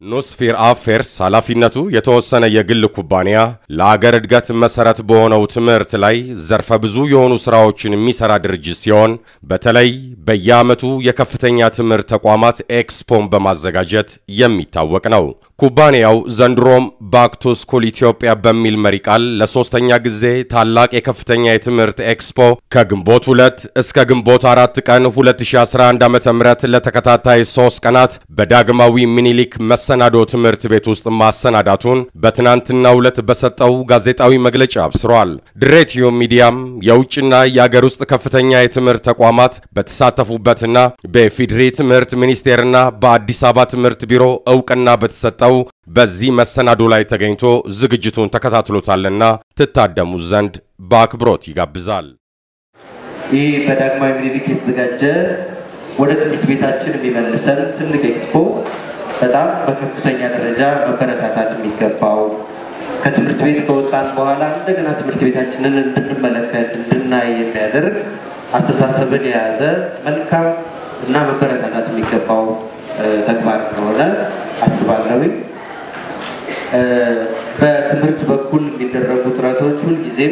ኖስፌር አፌርስ ኃላፊነቱ የተወሰነ የግል ኩባንያ ለአገር እድገት መሰረት በሆነው ትምህርት ላይ ዘርፈ ብዙ የሆኑ ስራዎችን የሚሰራ ድርጅት ሲሆን በተለይ በየዓመቱ የከፍተኛ ትምህርት ተቋማት ኤክስፖን በማዘጋጀት የሚታወቅ ነው። ኩባንያው ዘንድሮም ባክ ቱ ስኩል ኢትዮጵያ በሚል መሪ ቃል ለሶስተኛ ጊዜ ታላቅ የከፍተኛ የትምህርት ኤክስፖ ከግንቦት ሁለት እስከ ግንቦት አራት ቀን 2011 ዓ.ም ለተከታታይ ሶስት ቀናት በዳግማዊ ሚኒሊክ መሰናዶ ትምህርት ቤት ውስጥ ማሰናዳቱን በትናንትናው ዕለት በሰጠው ጋዜጣዊ መግለጫ አብስሯል። ድሬቲዮ ሚዲያም የውጭና የአገር ውስጥ ከፍተኛ የትምህርት ተቋማት በተሳተፉበትና በኢፌዴሪ ትምህርት ሚኒስቴርና በአዲስ አበባ ትምህርት ቢሮ እውቅና በተሰጠው በዚህ መሰናዶ ላይ ተገኝቶ ዝግጅቱን ተከታትሎታልና ትታደሙ ዘንድ በአክብሮት ይጋብዛል። ይህ በዳግማዊ ምኒልክ የተዘጋጀ ወደ ትምህርት ቤታችን የሚመልሰን ትልቅ ኤክስፖ በጣም በከፍተኛ ደረጃ መበረታታት የሚገባው ከትምህርት ቤት ከወጣን በኋላ እንደገና ትምህርት ቤታችንን እንድንመለከት እንድናይ የሚያደርግ አስተሳሰብን የያዘ መልካም እና መበረታታት የሚገባው ተግባር እንደሆነ አስባለሁ። በትምህርት በኩል የሚደረጉ ጥረቶች ሁልጊዜም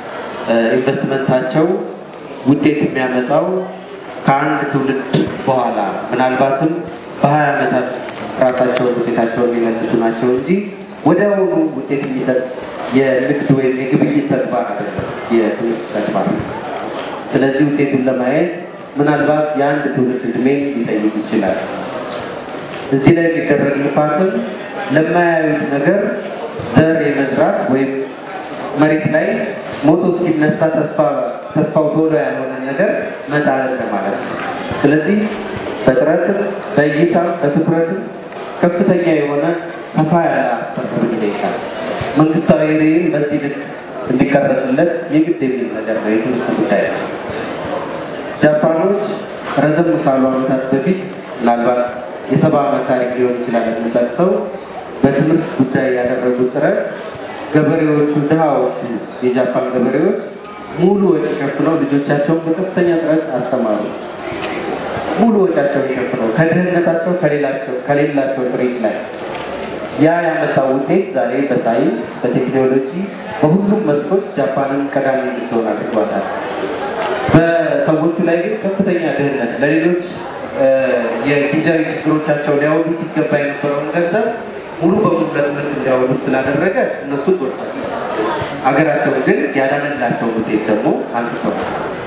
ኢንቨስትመንታቸው ውጤት የሚያመጣው ከአንድ ትውልድ በኋላ ምናልባትም በሀያ ዓመታት ራሳቸውን ውጤታቸውን የሚመልሱ ናቸው እንጂ ወዲያውኑ ውጤት የሚሰጥ የንግድ ወይም የግብይት ተግባር አይደለም የትምህርት ተግባር። ስለዚህ ውጤቱን ለማየት ምናልባት የአንድ ትውልድ እድሜ ሊጠይቅ ይችላል። እዚህ ላይ የሚደረግ ልፋትም ለማያዩት ነገር ዘር የመዝራት ወይም መሬት ላይ ሞቶ እስኪነሳ ተስፋው ቶሎ ያልሆነ ነገር መጣል ማለት ነው። ስለዚህ በጥረትም በእይታም በትኩረትም ከፍተኛ የሆነ ሰፋ ያለ አስተሳሰብ ይጠይቃል። መንግስታዊ ሬይም በዚህ ልክ እንዲቀረጽለት የግድ የሚል ነገር ነው የትምህርት ጉዳይ ነው። ጃፓኖች ረዘም ካሉ ዓመታት በፊት ምናልባት የሰባ ዓመት ታሪክ ሊሆን ይችላል የምንጠቅሰው በትምህርት ጉዳይ ያደረጉት ጥረት ገበሬዎቹ ድሃዎቹ የጃፓን ገበሬዎች ሙሉ ወጪ ሸፍነው ልጆቻቸውን በከፍተኛ ጥረት አስተማሩ። ሙሉ ወጪያቸውን ሸፍነው ከድህነታቸው ከሌላቸው ጥሪት ላይ ያ ያመጣው ውጤት ዛሬ በሳይንስ በቴክኖሎጂ በሁሉም መስኮች ጃፓንን ቀዳሚ እንድትሆን አድርጓታል። በሰዎቹ ላይ ግን ከፍተኛ ድህነት ለሌሎች የጊዜያዊ ችግሮቻቸው ሊያወጡት ይገባ የነበረውን ገንዘብ ሙሉ በሙሉ ለትምህርት እንዲያወጡት ስላደረገ እነሱ ጎድቷል። አገራቸውን ግን ያዳነላቸው ውጤት ደግሞ አንስተዋል።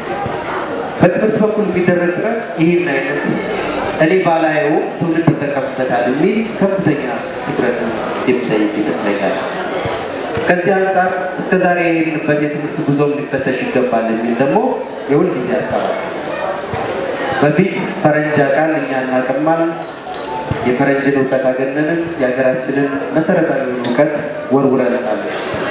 በትምህርት በኩል የሚደረግ ጥረት ይህን አይነት እኔ ባላየው ትውልድ ይጠቀምበታል የሚል ከፍተኛ ትኩረት የሚጠይቅ ይመስለኛል። ከዚህ አንጻር እስከዛሬ የሄድንበት የትምህርት ጉዞ ሊፈተሽ ይገባል የሚል ደግሞ የሁል ጊዜ ሀሳብ በፊት ፈረንጅ ቃል እኛ እናቀማል የፈረንጅን እውቀት አገነንን የሀገራችንን መሰረታዊ እውቀት ወርውረናል።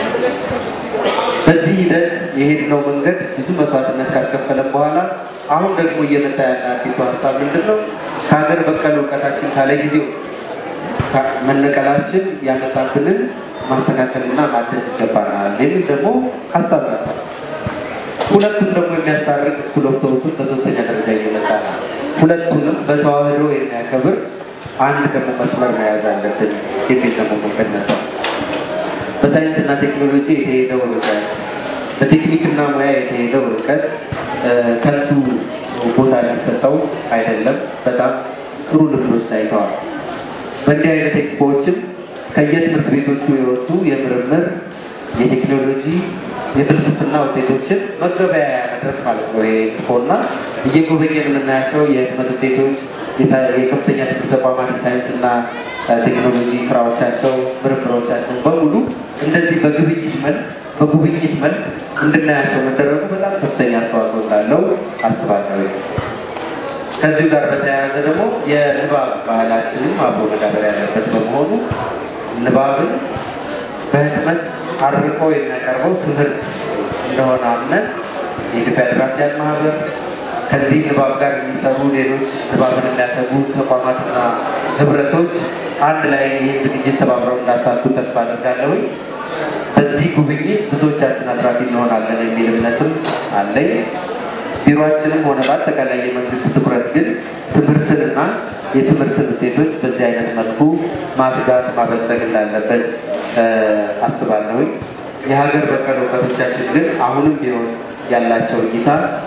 በዚህ ሂደት የሄድነው መንገድ ብዙ መስዋዕትነት ካስከፈለን በኋላ አሁን ደግሞ እየመጣ ያለ አዲሱ ሀሳብ ምንድን ነው? ከሀገር በቀል እውቀታችን ካለ ጊዜው መነቀላችን ያመጣብንን ማስተካከልና ማደስ ይገባናል የሚል ደግሞ ሀሳብ ነበር። ሁለቱም ደግሞ የሚያስታርቅ ስኩል ኦፍ ቶቱን በሶስተኛ ደረጃ እየመጣ ነው። ሁለቱንም በተዋህዶ የሚያከብር አንድ ደግሞ መስመር መያዝ አለብን የሚል ደግሞ መንገድ ነበር። በሳይንስና ቴክኖሎጂ የተሄደው እውቀት፣ በቴክኒክና ሙያ የተሄደው እውቀት ከንቱ ቦታ ሊሰጠው አይደለም። በጣም ጥሩ ልምዶች ታይተዋል። በእንዲህ አይነት ኤክስፖዎችም ከየትምህርት ቤቶቹ የወጡ የምርምር የቴክኖሎጂ የፍልስፍና ውጤቶችን መገበያያ መድረክ ማለት ነው። ይሄ ኤክስፖ እና እየጎበኘን የምናያቸው የህትመት ውጤቶች የከፍተኛ ትምህርት ተቋማት ሳይንስና ቴክኖሎጂ ስራዎቻቸው፣ ምርምሮቻቸው በሙሉ እንደዚህ በግብይት መልክ በጉብኝት መልክ እንድናያቸው መደረጉ በጣም ከፍተኛ አስተዋጽኦ እንዳለው አስባለሁ። ከዚሁ ጋር በተያያዘ ደግሞ የንባብ ባህላችንም አብሮ መዳበር ያለበት በመሆኑ ንባብን በህትመት አርቆ የሚያቀርበው ትምህርት እንደሆነ አምነን የኢትዮጵያ ደራሲያን ማህበር ከዚህ ንባብ ጋር የሚሰሩ ሌሎች ንባብን የሚያተጉ ተቋማትና ህብረቶች አንድ ላይ ይህ ዝግጅት ተባብረው እንዳሳቱ ተስፋ አድርጋለሁ። በዚህ ጉብኝት ብዙዎቻችን አትራፊ እንሆናለን የሚል እምነትም አለኝ። ቢሮችንም ሆነ በአጠቃላይ የመንግስት ትኩረት ግን ትምህርትንና የትምህርትን ውጤቶች በዚህ አይነት መልኩ ማትጋት ማበልጸግ እንዳለበት አስባለሁኝ። የሀገር በቀል እውቀቶቻችን ግን አሁንም ቢሆን ያላቸው እይታ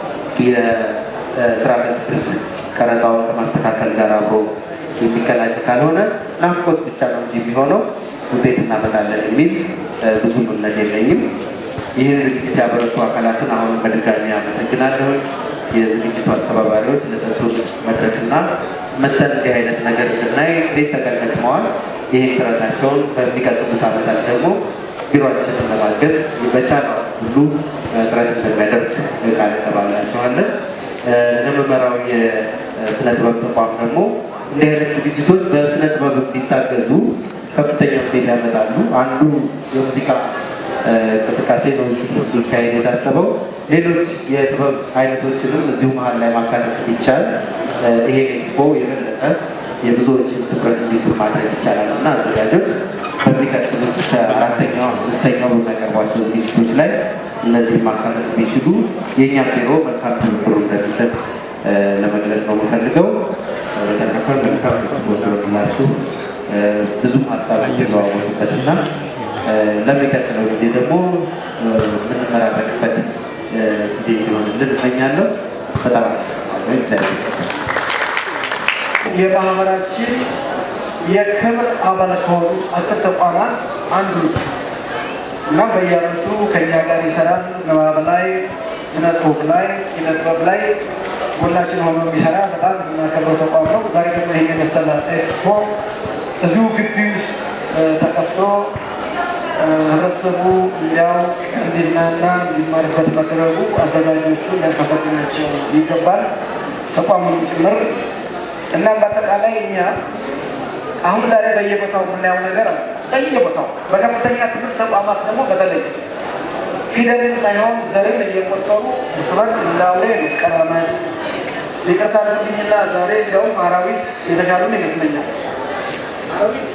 የስርዓተ ትምህርት ቀረጻውን ከማስተካከል ጋር አብሮ የሚቀላጭ ካልሆነ ናፍቆት ብቻ ነው እንጂ የሚሆነው ውጤት እናመጣለን የሚል ብዙ እምነት የለኝም። ይህን ዝግጅት ያበረቱ አካላትን አሁንም በድጋሚ አመሰግናለሁ። የዝግጅቱ አስተባባሪዎች ለሰጡን መድረክና መተን እንዲህ አይነት ነገር እንድናይ እንዴት ተቀደቅመዋል። ይህን ጥረታቸውን በሚቀጥሉት ዓመታት ደግሞ ቢሮችንን ለማገዝ በቻለው ሁሉ ጥረት እንደሚያደርግ ቃል እንገባላቸዋለን። ለመመራው የስነ ጥበብ ተቋም ደግሞ እንዲህ አይነት ዝግጅቶች በስነ ጥበብ እንዲታገዙ ከፍተኛ ውጤት ያመጣሉ። አንዱ የሙዚቃ እንቅስቃሴ ነው ሲካሄድ የታሰበው። ሌሎች የጥበብ አይነቶችንም እዚሁ መሀል ላይ ማካተት ይቻል። ይሄ ኤክስፖ የበለጠ የብዙዎችን ትኩረት እንዲስብ ማድረግ ይቻላል እና አዘጋጆች በሚቀጥሉት ከአራተኛው አምስተኛው በሚያቀርቧቸው ዝግጅቶች ላይ እነዚህ ማካተት ቢችሉ የእኛም ቢሮ መልካም ትብብሩ እንደሚሰጥ ለመግለጽ ነው የምፈልገው። በተረፈ መልካም ኤክስፖ እንደወድላችሁ ብዙ ሀሳብ የሚለዋወጡበት እና ለሚቀጥለው ጊዜ ደግሞ የምንመራረቅበት ጊዜ እንዲሆንልን እመኛለሁ። በጣም አመሰግናለሁ። የማህበራችን የክብር አባል ከሆኑ አስር ተቋማት አንዱ ነው እና በየዓመቱ ከኛ ጋር ይሰራል። ንባብ ላይ፣ ስነ ጽሁፍ ላይ፣ ኪነ ጥበብ ላይ ሁላችን ሆኖ የሚሰራ በጣም የምናከብረው ተቋም ነው። ዛሬ ደግሞ ይሄን የመሰለ ኤክስፖ እዚሁ ግቢ ውስጥ ተከፍቶ ህብረተሰቡ እንዲያውቅ እንዲዝናና እንዲማርበት መደረጉ አዘጋጆቹ ሊያመሰግናቸው ይገባል፣ ተቋሙን ጭምር እና በአጠቃላይ እኛ አሁን ዛሬ በየቦታው የምናየው ነገር አለ። በየቦታው በከፍተኛ ትምህርት ተቋማት ደግሞ በተለይ ፊደልን ሳይሆን ዘርን እየቆጠሩ እርስ በርስ እንዳውሬ መቀራመት ይቅርታ አድርጉልኝና ዛሬ እንዲያውም አራዊት የተሻሉን ይመስለኛል። አራዊት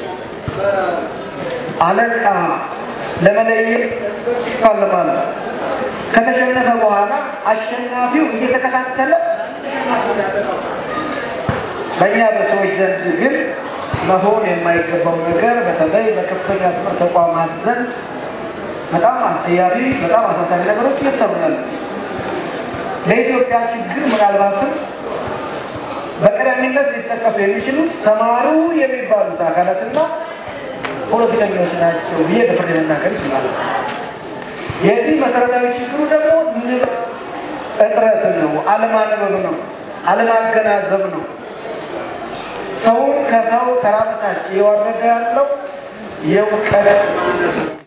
አለቃ ለመለየት እርስ በርስ ይፋለማሉ። ከተሸነፈ በኋላ አሸናፊው እየተከታተለ ተሸናፊውን ያጠቃል። በእኛ በሰዎች ዘንድ ግን መሆን የማይገባው ነገር በተለይ በከፍተኛ ትምህርት ተቋማት ዘንድ በጣም አስጠያፊ፣ በጣም አሳሳቢ ነገሮች እየተሰሩ ያሉ ለኢትዮጵያ ችግር ምናልባትም በቀዳሚነት ሊጠቀሱ የሚችሉት ተማሩ የሚባሉት አካላትና ፖለቲከኞች ናቸው ብዬ በፍርድ መናገር ይችላል። የዚህ መሰረታዊ ችግሩ ደግሞ ንባብ እጥረት ነው፣ አለማንበብ ነው፣ አለማገናዘብ ነው። ሰውን ከሰው ተራ በታች እየወረደ ያለው የእውቀት ማነስ ነው።